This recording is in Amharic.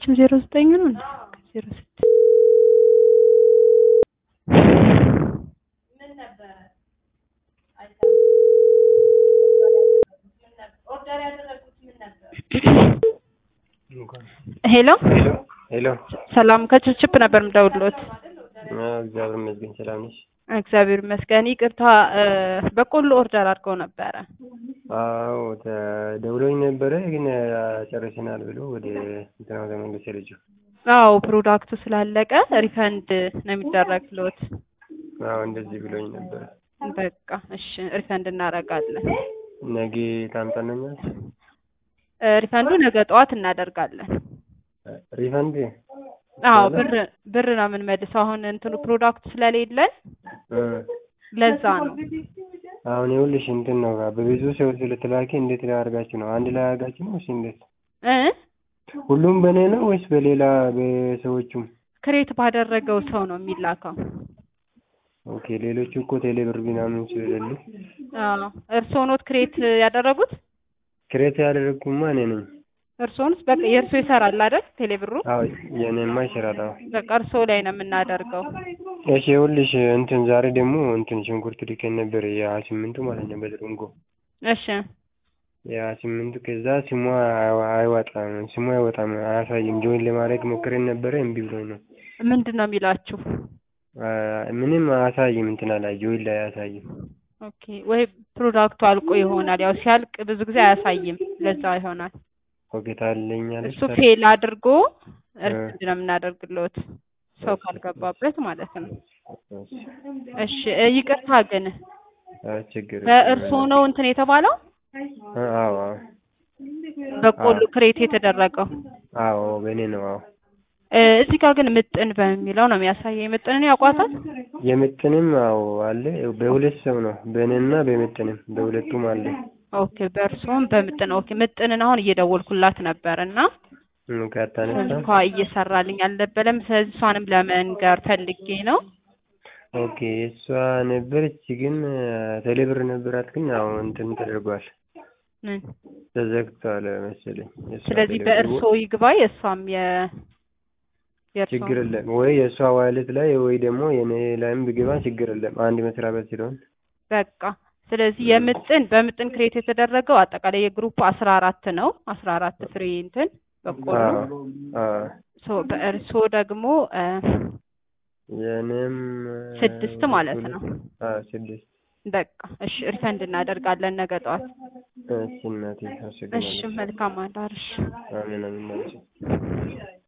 ያችም ዜሮ ዘጠኝ ነው እንዴ? ዜሮ ስድስት ሄሎ ሄሎ ሰላም ከችፕችፕ ነበር የምደውልዎት። እግዚአብሔር ይመስገን ሰላም ነሽ? እግዚአብሔር ይመስገን። ይቅርታ በቆሎ ኦርደር አድርገው ነበረ። አዎ ተደውሎኝ ነበረ ግን ጨርሰናል ብሎ ወደ እንትናው ተመለሰ ልጁ። አዎ ፕሮዳክቱ ስላለቀ ሪፈንድ ነው የሚደረግልዎት። አዎ እንደዚህ ብሎኝ ነበረ። በቃ እሺ ሪፈንድ እናደርጋለን። ነገ ታምጣልኛል? ሪፈንዱ ነገ ጠዋት እናደርጋለን። ሪፈንድ አዎ ብር ብር ነው የምንመልሰው። አሁን እንትኑ ፕሮዳክቱ ስለሌለን ለዛ ነው። አሁን ይኸውልሽ እንትን ነው በብዙ ሰው ስለተላከ እንዴት ላደርጋችሁ ነው? አንድ ላይ አድርጋችሁ ነው ወይስ እንዴት? እ ሁሉም በእኔ ነው ወይስ በሌላ በሰዎቹም? ክሬት ባደረገው ሰው ነው የሚላከው። ኦኬ ሌሎቹ እኮ ቴሌ ብር ምናምን ስለሌሉ አዎ እርስዎ ኖት ክሬት ያደረጉት? ክሬት ያደረግኩማ እኔ ነኝ። እርስዎንስ በቃ የእርስዎ ይሰራል አይደል? ቴሌብሩ አዎ የእኔማ ይሰራል። አዎ በቃ እርስዎ ላይ ነው የምናደርገው። እሺ ይኸውልሽ እንትን ዛሬ ደግሞ እንትን ሽንኩርት ልከን ነበር የሀያ ስምንቱ ማለት ነው በድርንጎ እሺ የሀያ ስምንቱ ከዛ ስሟ አይወጣም ስሟ አይወጣም አያሳይም። ጆይን ለማድረግ ሞክረን ነበረ እምቢ ብሎኝ ነው። ምንድን ነው የሚላችሁ? ምንም አያሳይም እንትና ላይ ጆይን ላይ አያሳይም። ኦኬ ወይ ፕሮዳክቱ አልቆ ይሆናል። ያው ሲያልቅ ብዙ ጊዜ አያሳይም። ለዛ ይሆናል። ኦኬ ታለኛለች እሱ ፌል አድርጎ ሪፈንድ ነው የምናደርግልዎት ሰው ካልገባበት ማለት ነው። እሺ ይቅርታ ግን ችግር በእርስዎ ነው እንትን የተባለው አዎ አዎ በቆሎ ክሬት የተደረገው? አዎ በእኔ ነው። አዎ እዚህ ጋር ግን ምጥን በሚለው ነው የሚያሳየኝ። ምጥንን ያውቋታል? የምጥንም አዎ አለ። በሁለት ሰው ነው በእኔና በምጥንም በሁለቱም አለ። ኦኬ በእርስዎም በምጥን ኦኬ። ምጥንን አሁን እየደወልኩላት ነበር እና ካታነሳ ስልኳ እየሰራልኝ አልነበረም። ስለዚህ እሷንም ለመንገር ፈልጌ ነው። ኦኬ እሷ ነበረች ግን ቴሌብር ነበራት ግን አሁን እንትን ተደርጓል ምን ተዘግቷል መሰለኝ። የእሷ ስለዚህ ቴሌብር በእርስዎ ይግባ የእሷም የ የእርስዎ ችግር የለም ወይ የእሷ ዋሌት ላይ ወይ ደግሞ የኔ ላይም ብገባ ችግር የለም። አንድ መስሪያ ቤት ስለሆን በቃ ስለዚህ የምጥን በምጥን ክሬት የተደረገው አጠቃላይ የግሩፕ አስራ አራት ነው። አስራ አራት ፍሬ እንትን በቆሎ ሶ በእርስዎ ደግሞ የእኔም ስድስት ማለት ነው። ስድስት በቃ እሺ ሪፈንድ እናደርጋለን ነገ ጠዋት። እሺ እናቴ እሺ አመሰግናለሁ። መልካም አዳር። እሺ አሜን አሜን።